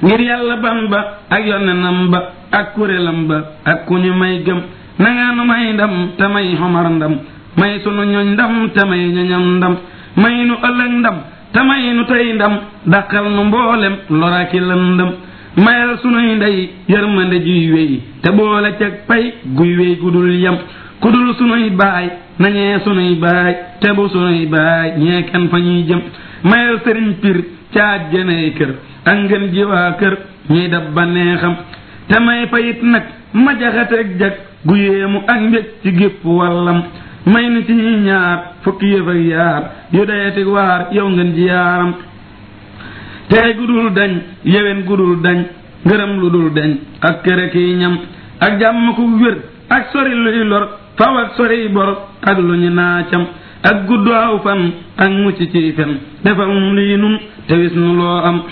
ngir yàlla ban ba ak yonenam ba ak kuréelam ba ak ku ñu may gëm nanga nu may ndam te may xomar ndam may sunu ñoñ ndam te may ñoñam ndam may nu ëllëg ndam te may nu tey ndam daqal nu mboolem loraki lëndëm mayal sunuy ndey yërmande juy wéy te boole cag pay guy wéy gudul yam kudul sunuy baay nañee sunuy baay te bu sunuy baay ñee kenn fa ñuy jëm mayal sëriñ pir caaj jënay kër ak ngeen ji waa kër ñuy dab ba neexam te may fayit nag ma jaxateeg jag gu yéemu ak mbég ci gépp wàllam may nu ci ñuy ñaar fukki yëf ak yaar yu dayetig waar yow ngeen ji yaaram tey gudul dañ yewen gudul dañ ngërëm lu dul dañ ak kër ki ñam ak jàmm ku wér ak sori luy lor faw ak sori bor ak lu ñu naacam ak gudd aw fan ak mucc ci fen defal mu lii nun te wis nu loo am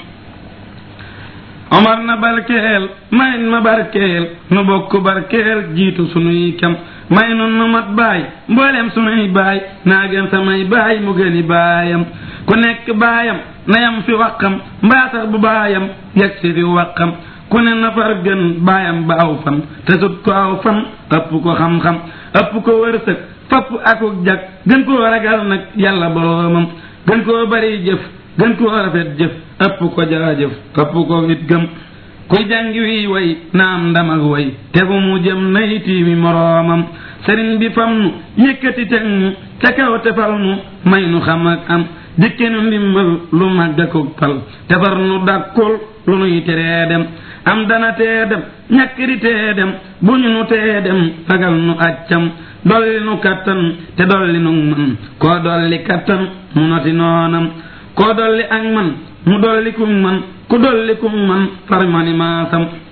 omar na barkeel mayin ma barkeel nu bokk barkeel jiitu sunuy kem may nun nu mat baay mboolem sunuy baay naa gën samay baay mu gëni baayam ku nekk baayam nayam fi waqam mbaa sax bu baayam yegg si fi waqam ku ne nafar gën baayam ba aw fan te sut ko aw fan ëpp ko xam-xam ëpp ko wërsëg fapp akuk jag gën koo ragal nag yàlla boroomam gën koo bari jëf gën koo rafet jëf ëpp ko jaajëf ëpp ko it gëm kuy jàngi wi way naam ndam ak way te fu mu jëm nay tiimi moroomam sëriñ bi fam nu yëkkati teg nu ca kaw tefal nu may nu xam ak am dikke nu ndimbal lu màgg akuk pal tefar nu dàkkul lu nuy teree dem am dana tee dem ñàkkiri tee dem bu ñu nu tee dem ragal nu accam dolli nu kattan te dolli nu man koo dolli kattan mu noti noonam koo dolli ak man mu dolli ku man ku dolli ku man far mani maasam